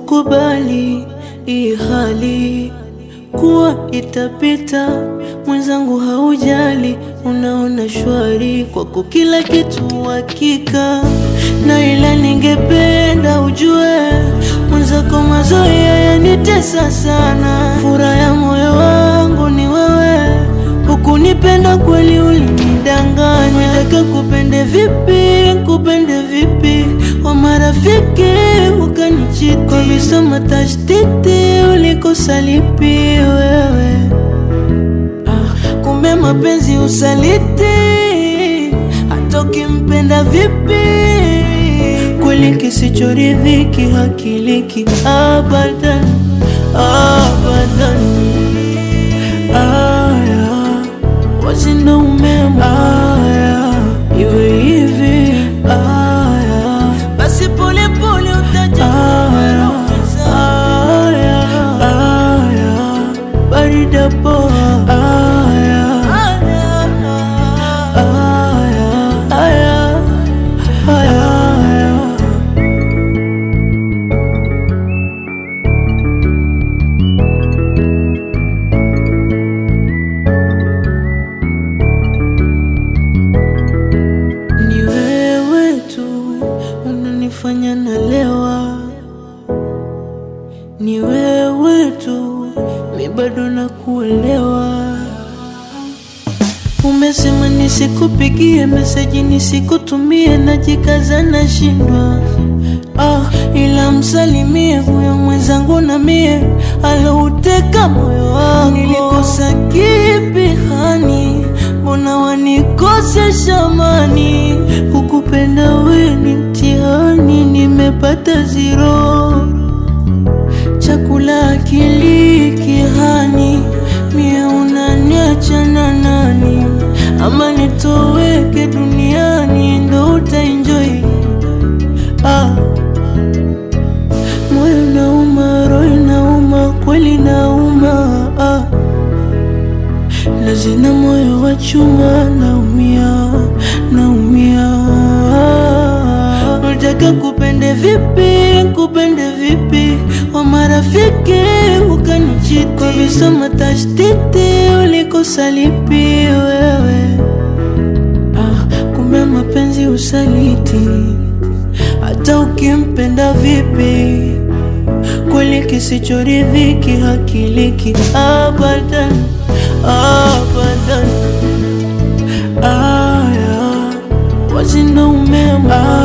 kukubali hii hali kuwa itapita, mwenzangu haujali, unaona shwari kwako kila kitu hakika, na ila ningependa ujue mwenzako mazoea yanitesa sana, furaha ya moyo wangu ni wewe, hukunipenda kweli, ulinidanganya. Nataka kupende vipi, kupende vipi, wa marafiki ukanichiti, kwa visoma tashtiti ulikosa lipi wewe? Ah, kumbe mapenzi usaliti, hata ukimpenda vipi, kweli kisichoridhiki hakiliki abadan, abadan. Aya, wazinda umema aya, iwe hivi aya, basi pole pole utajua aya, aya, barida poa aya, aya, aya, aya, aya. Ni wewe tu unanifanya nalewa, ni wewe tu mi bado nakuelewa. Umesema nisikupigie meseji nisikutumie, najikaza nashindwa. Ah, ila msalimie huyo mwenzangu na mie alouteka moyo wangu. Nilikosa kipi hani? Mbona wanikosesha amani? Kukupenda we ni mtihani, nimepata zero chakula akili kihani, mie unaniacha na nani? Ama nitoweke duniani ndo utaenjoy? Ah, moyo nauma, roho inauma, kweli nauma ah. Lazina moyo wa chuma, naumia, naumia. Unataka kupende vipi, kupende vipi, wa marafiki ukanichiti, kwa visoma tashtiti ulikosa lipi wewe? Ah, kumbe mapenzi usaliti, hata ukimpenda vipi, kweli kisichoridhiki hakiliki abadan, abadan. Aya, wazinda umema